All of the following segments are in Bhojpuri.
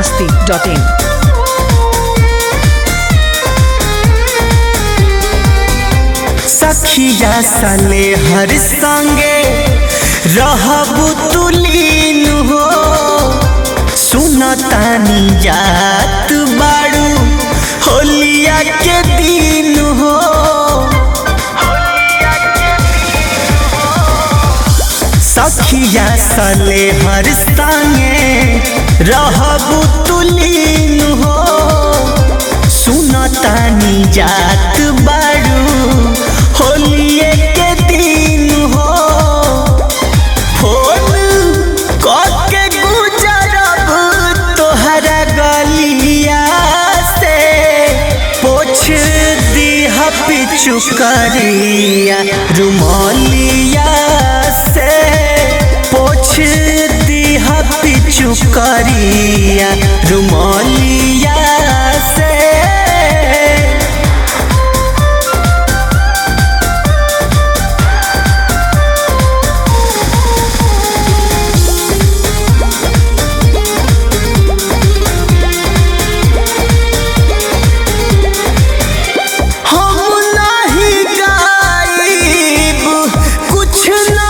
masti.in. सखिया सले हर संगे रहबु तुलीन हो सुनतानी जात बाड़ू होलिया के दिन हो सखिया सले हर संगे रहबु तुलीन हो सुनतानी जात बाड़ू होलिए के दिन हो फोन कके गुजरब तोहरा गलिया से पोछ दीह पिचु करिया रुमालिया से पोछ दीह पिचु करिया रुमालिया से हम नहीं गाइब कुछ ना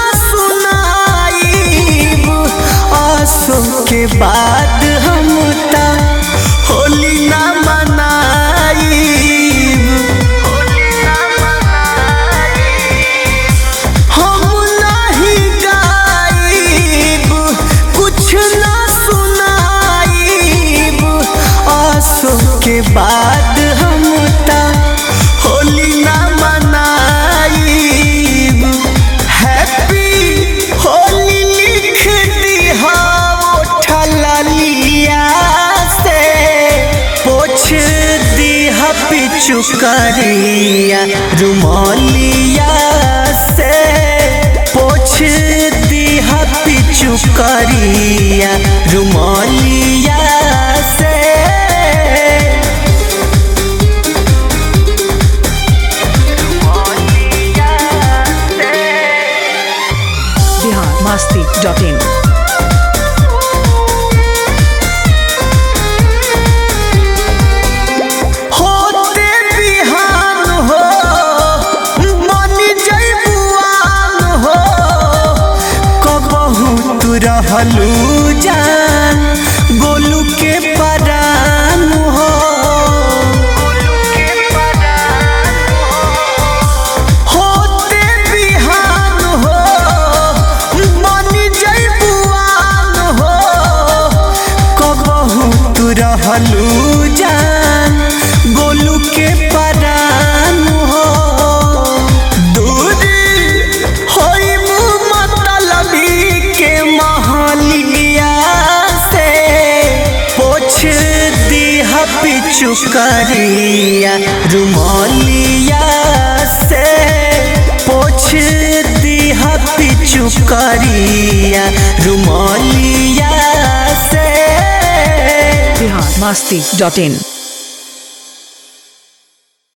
सुनाइब आसो के बाद हम ता होली ना मनाइब हम नहीं गाइब कुछ ना सुनाइब आसो के बाद हम ता होली ना मनाइब हैप्पी होली लिख दिहा ठलिया से पोछ दिहा पिचु करिया रुमालिया से पोछ दिहा पिचु करिया रुमालिया से Bihar masti.in. होते बिहान हो मन जैबुआन हो कबहू तू रहलू जान गोलू के परान हो होते बिहान हो मन जैबुआन हो कबहू तू रहलू जान गोलू के परान हो दूरी होई मुँह मतलबी के महलिया से पोछ दीह पिचु करिया रुमालिया से पोछ दीह पिचु करिया रुमालिया से Bihar masti.in.